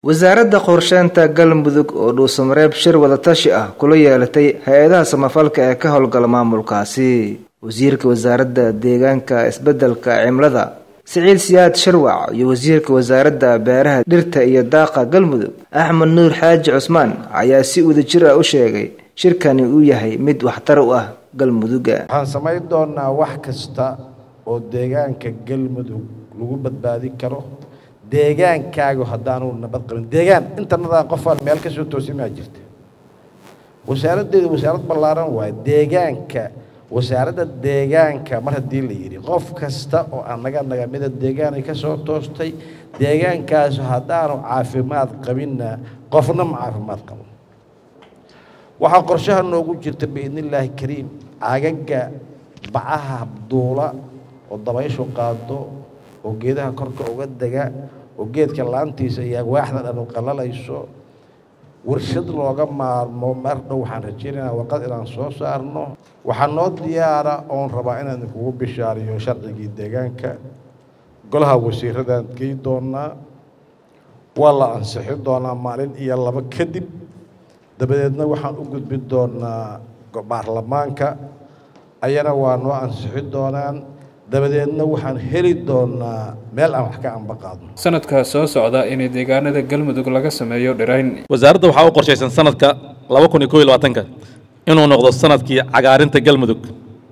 wasaaradda qorsheynta galmudug oo dhuusamareeb shir wadatashi ah kula yeelatay hay-adaha samafalka ee ka howlgala maamulkaasi wasiirka wasaaradda deegaanka isbeddelka cimlada siciid siyaad sharwac iyo wasiirka wasaaradda beeraha dhirta iyo daaqa galmudug axmed nuur xaaji cusmaan ayaa si wadajir ah u sheegay shirkani uu yahay mid waxtar u ah galmuduga waxaan samayn doonaa wax kasta oo deegaanka galmudug lagu badbaadin karo deegaankaagu haddaanu nabad qabin deegaan intanadaa qofaan meel ka soo toosimaa jirta wasaaraddeedu wasaarad ballaaran waaye deegaanka wasaaradda deegaanka mar haddii la yidhi qof kasta oo annaga nagamida deegaanay ka soo toostay deegaankaasu haddaanu caafimaad qabinna qofna ma caafimaad qabo waxaa qorshaha noogu jirta biidnillaahi kariim cagaga bacaha duula oo dabayshu qaado oo geedaha korka uga dega oo geedka laantiisa iyo agwaaxda dhan u qallalayso warshad looga maarmo mar dhow waxaan rajaynaynaa warqad inaan soo saarno waxaa noo diyaara oon rabaa inaan idinkugu bishaariyo sharcigii deegaanka golaha wasiiradaan gey doonaa waa la ansixin doonaa maalin iyo labo kadib dabadeedna waxaan u gudbin doonaa baarlamaanka ayana waa noo ansixin doonaan dabadeedna waxaan heli doonaa meel aan wax ka amba qaadno sanadka soo socda inay deegaanada galmudug laga sameeyo dhirayn wasaaradda waxaa u qorshaysan sanadka laba kun iyo kob iyo labaatanka inuu noqdo sanadkii cagaarinta galmudug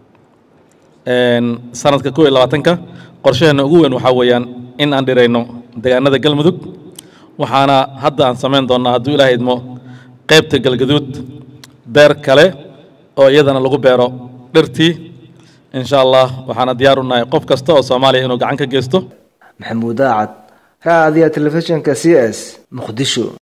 sanadka kob iyo labaatanka qorshaheena ugu weyn waxaa weeyaan in aan dhirayno deegaanada galmudug waxaana hadda aan samayn doonnaa hadduu ilaaha idmo qaybta galgaduud beer kale oo iyadana lagu beero dhirtii insha allah waxaana diyaar u nahay qof kasta oo soomaaliya inuu gacan ka geysto maxamuud aacad raadiya telefishinka c s muqdisho